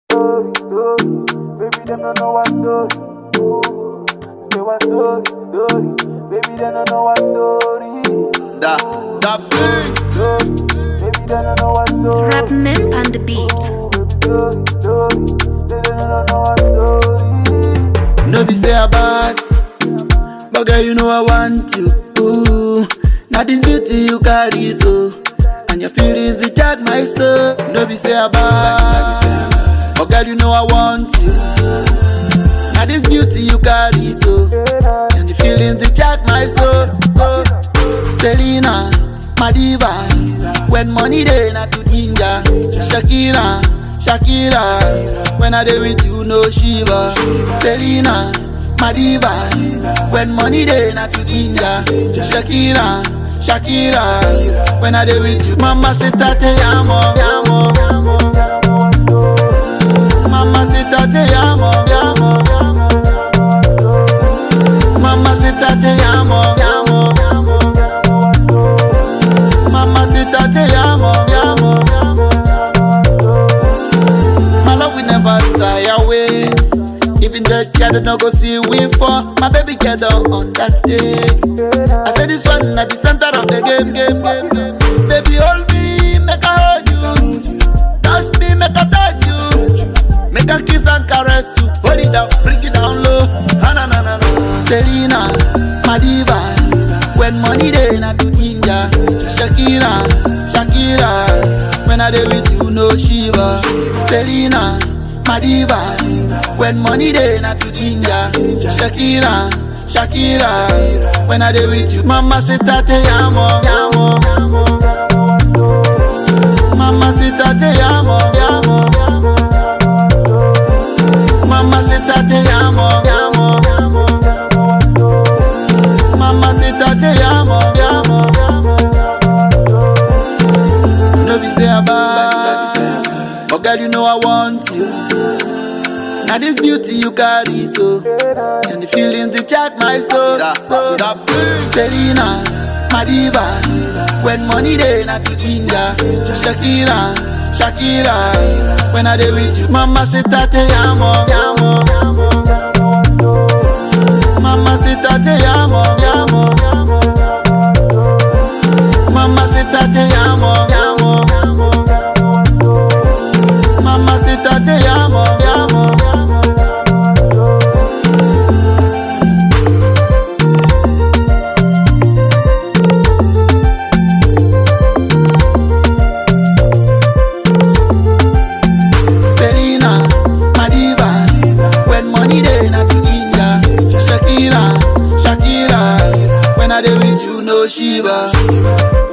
Story, story. Baby, them don't know what story. Say what story, story. Baby, them don't know what story. Da, da big. Story. Baby, them don't know what story. Rap Mimp on the beat. Story, story. They don't know what story. No be say I bad, but girl you know I want you. Ooh, now this beauty you carry so, and your feelings it charge my soul. No be say I bad, but girl you know I want you. Now this beauty you carry so, and your feelings it charge my soul. So, Selena, my diva, when money dey na to ginger. Shakira, Shakira, when I dey with you no shiva. Selena, my diva, when money dey na to ginger. Shakira, Shakira, when I dey with you. Mama say tate amo, amo, Mama say tate amo, amo, Mama say tate amo, amo, Mama say tate amo, amo. My love will never die away. Even the shadow no go see we for my baby get down on that day. I say this one at the center of the game, game, game, game. Baby hold me, make I hold you. Touch me, make I touch you. Make I kiss and caress you. Hold it down, bring it down low. Ah, na na na na. Selena, my diva. When money dey na to ginger. Shakira, Shakira. When I dey with you, no shiva. Selena, my diva. When money dey na to ginger. Shakira, Shakira. When I dey with you, mama say tate amo, amo. Mama say tate amo, amo. Mama say tate amo, amo. Mama say tate amo, amo. No be say I bad, but girl you know I want you. Now this beauty you carry so, and the feelings they check my soul. So, Selena, my diva, when money dey na to ginger. Shakira, Shakira, when I dey with you, mama say tate amo, amo. Mama say tate amo, amo. Mama say tate amo, amo. Mama say tate amo, amo. Selena, my diva, when money dey na to ginger. Shakira, Shakira, when I dey with you no shiva.